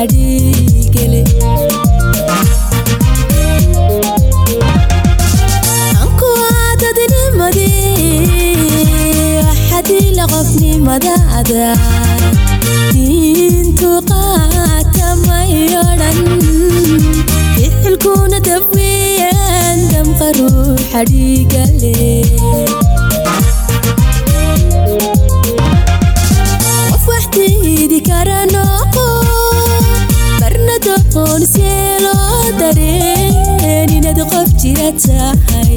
xadhiigele anku aadadnimadii waxadila qofnimadaada diintu qaatamaydhan ficilkuna dabweyan damqaru xadhiigale qof wax diidi kara noqo barna doqon see loo dareen inaad qof jira tahay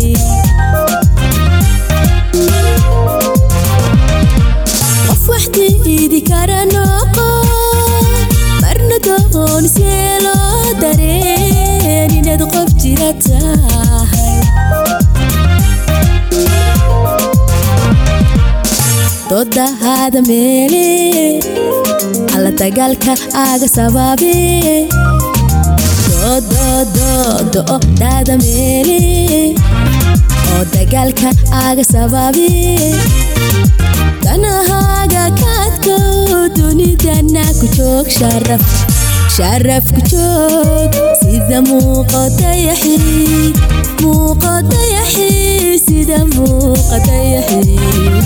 qof wax diidi kara noqo barna doqon see loo dareen inaad qof jira tahay doodahaada meele alla dagaalka aaga sabaabe doodoodoododaada meele oo dagaalka aaga sabaabe danahaaga kaadkow dunidana ku joog sharaf sharaf ku joog sida muuqodayaxi muuqodayaxi sida muuqodayaxi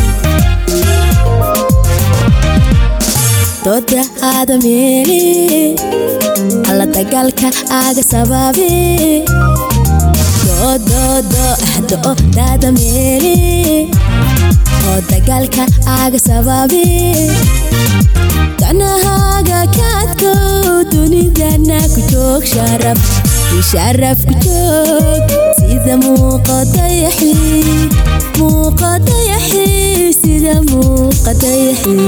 dooda aada meele alla dagaalka aaga sabaabe doodoodoodo daada meele oo dagaalka aaga sabaabe danahaaga kaadkow dunidana ku joog sharaf sharaf ku joog sida muuqodayaxi muuqodayaxi sida muuqodayaxi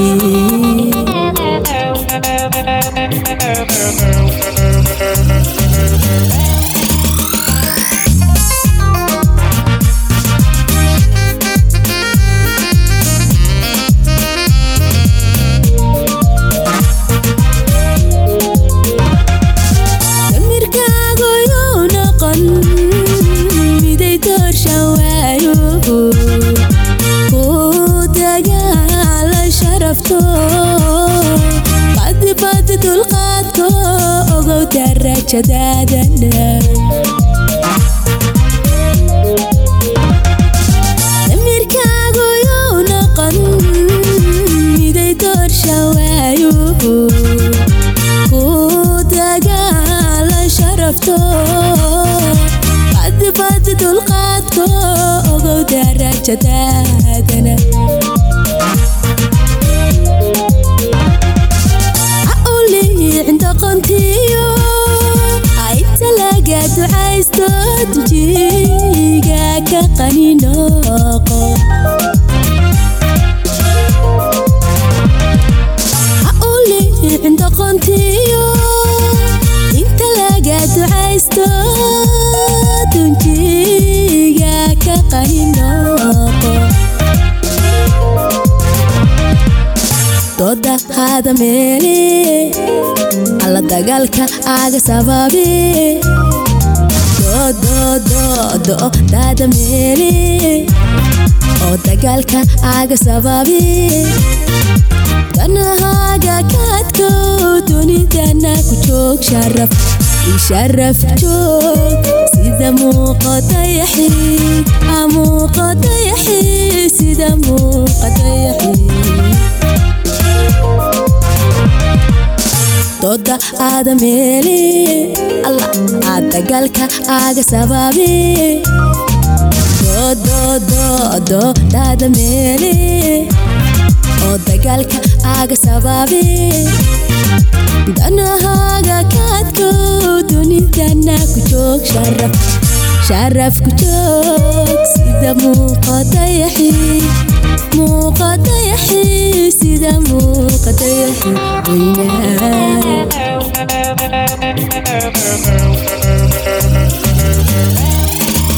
damirkaagu yuu noqon miday doorshan waayo ku dagaala sharafto badibadi dulqaadko ogow darajadaadana damirkaagu yuu noqon miday doorshan waayo ku dagaala sharafto badibadi dulqaadko ogow darajadaadana ha u liicin doqontiyo ayta laga ducaysto dujiga ka qani noqo ha u liicin doqontiyo inta laga ducaysto dunjiga ka qani noqo dooda haada meele alla dagaalka aaga sabaabe doodoododo daada meele oo dagaalka aaga sabaabe danahaaga kaadkow dunidana ku joog sharaf sharaf joog sida muuqodayaxi muuqodayaxi sida muuqodayaxi dooda aada meele alla aad dagaalka aaga sabaabe doodoododo daada meele oo dagaalka aaga sabaabe danahaaga kaadkow dunidana ku joog sharaf sharaf ku joog sida muuqodayaxi muuqodayaxi sida muuqodayaxi weynaa